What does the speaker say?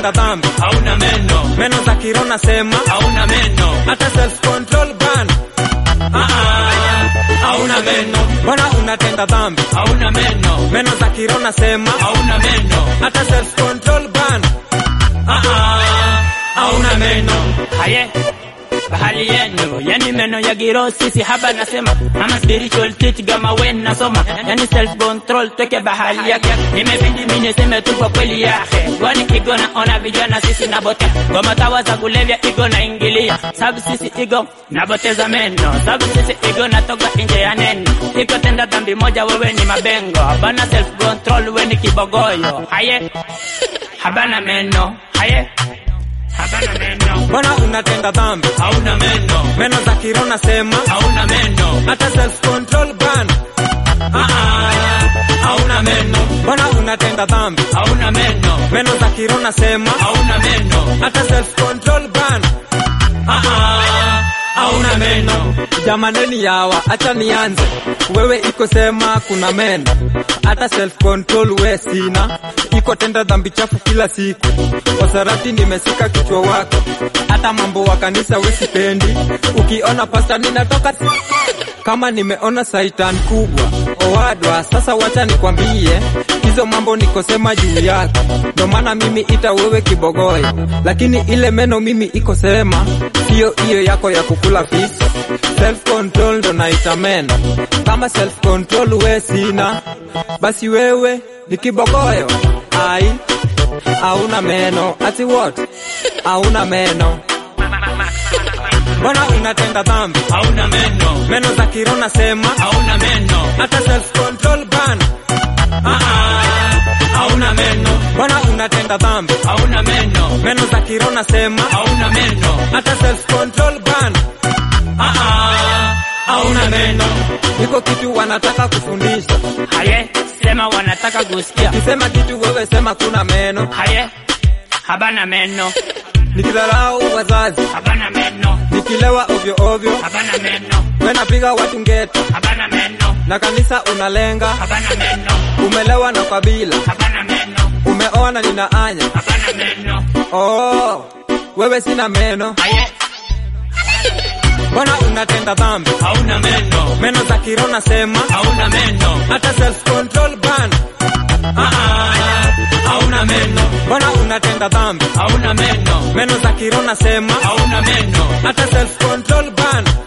unatenda dhambi, hauna meno, meno za kirona sema, hauna meno, hata self control ban. ah ah, hauna meno, Mbona unatenda dhambi, hauna meno, meno za kirona sema, hauna meno, hata self control ban. ah ah, hauna meno. Haye bahali yenu yani meno ya giro sisi haba nasema ama spiritual teach gama wen nasoma yani self control tweke bahali yake nimebidi mimi niseme tu kwa kweli yake kwani igo naona vijana sisi nabote kwa matawa za kulevya igo naingilia sababu sisi igo naboteza meno sababu sisi igo natoka nje ya neno iko tenda dhambi moja wewe ni mabengo bana self control we ni kibogoyo haye habana meno haye habana meno Mbona unatenda dhambi, hauna meno meno za kirona sema, hauna meno hata self control ban. ah ah hauna meno Mbona unatenda dhambi, hauna meno meno za kirona sema, hauna meno hata self control ban. ah ah hauna meno Jamaneni yawa, acha nianze. Wewe iko sema kuna meno, hata self control we sina. Iko tenda dhambi chafu kila siku, wasarati nimesika kichwa wako. Hata mambo wa kanisa we sipendi. Ukiona pasta ninatoka si- kama nimeona saitan kubwa owadwa. Sasa wacha nikwambie hizo mambo nikosema juu yako, ndo maana mimi ita wewe kibogoyo, lakini ile meno mimi iko sema hiyo hiyo yako ya kukula fisi. Self control ndo naita meno, kama self control we sina, basi wewe ni kibogoyo. Ai, hauna meno ati what? Hauna meno, mbona unatenda dhambi? hauna meno Meno za kirona sema, hauna meno hata self control ban. ah ah hauna meno Mbona unatenda dhambi? hauna meno Meno za kirona sema, hauna meno hata self control ban. ah ah hauna meno Iko kitu wanataka kufundisha, haye sema wanataka kusikia kisema kitu wewe sema kuna meno. haye habana meno Nikidharau wazazi, habana meno nikilewa ovyo ovyo, habana meno we napiga watu ngeta habana meno na kanisa unalenga, habana meno umelewa na kabila, habana meno umeoa na ninaanya. habana meno Oh, wewe sina meno, haye mbona unatenda dhambi? hauna meno Meno za kirona sema, hauna meno hata self control ban. ah ah hauna meno Mbona unatenda dhambi? hauna meno Meno za kirona sema, hauna meno hata self control ban.